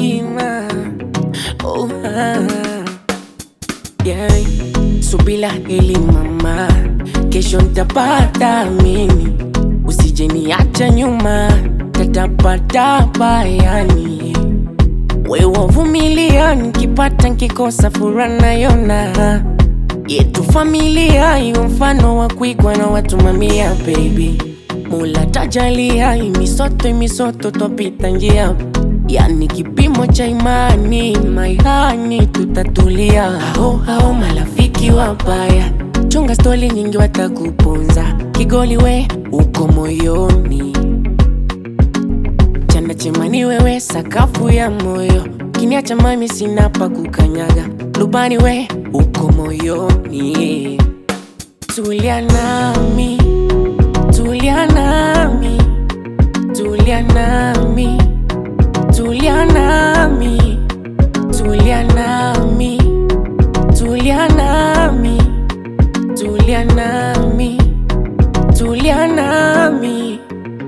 mzima oh, ah. yeah. Subila hili mama, kesho ntapata mimi, usije niacha nyuma, tatapatapa yani wewe vumilia, nikipata nkikosa furaha nayona yetu familia iwe mfano wa kuigwa na watu mamia baby Mula tajalia imisoto imisoto twapita njia yani kipimo cha imani maihani tutatulia hao hao marafiki wabaya chunga stori nyingi watakuponza kigoli we uko moyoni chanda chemani wewe sakafu ya moyo kiniacha mami sina pa kukanyaga lubani we uko moyoni tulia nami tulia nami tulia nami tulia nami tulia nami tulia nami tulia nami tulia nami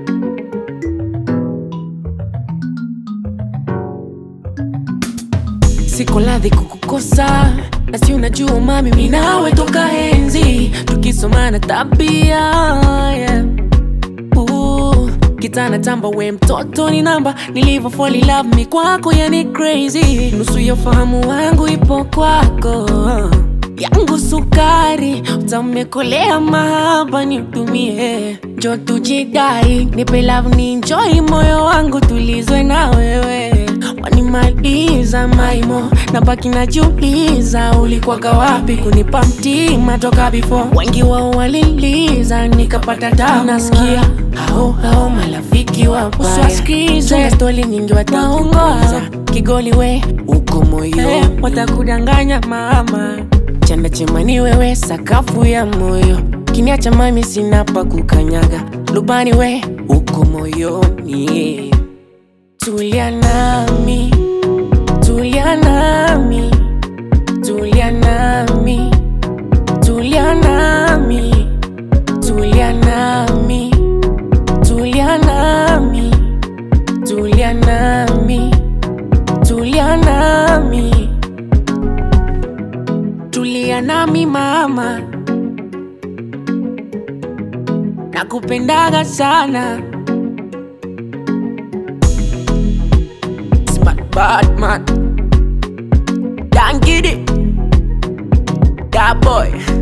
siko ladhi kukukosa na si unajua mami minawe toka enzi tukisomana tabia yeah. Ooh, kitana tamba we mtoto ni namba nilivyo fall in love mi kwako yani crazy nusu ya ufahamu wangu ipo kwako yangu sukari utamekolea mahaba niutumie njo tujidai nipe love ni enjoy moyo wangu tulizwe na wewe wanimaliza maimo na baki najiuliza ulikwaga wapi kunipa mtima toka before wengi wao waliliza nikapata tabu nasikia hao hao marafiki wabaya usiwasikize stori nyingi wataongoza kigoli we uko moyoni watakudanganya mama chanda chemani wewe sakafu ya moyo kiniacha mami sina pa kukanyaga lubani we uko moyoni tulia nami tulia nami tulia nami tulia nami tulia nami tulia nami tulia nami tulia nami tulia nami mama nakupendaga sana Smart bad man Don't get it That boy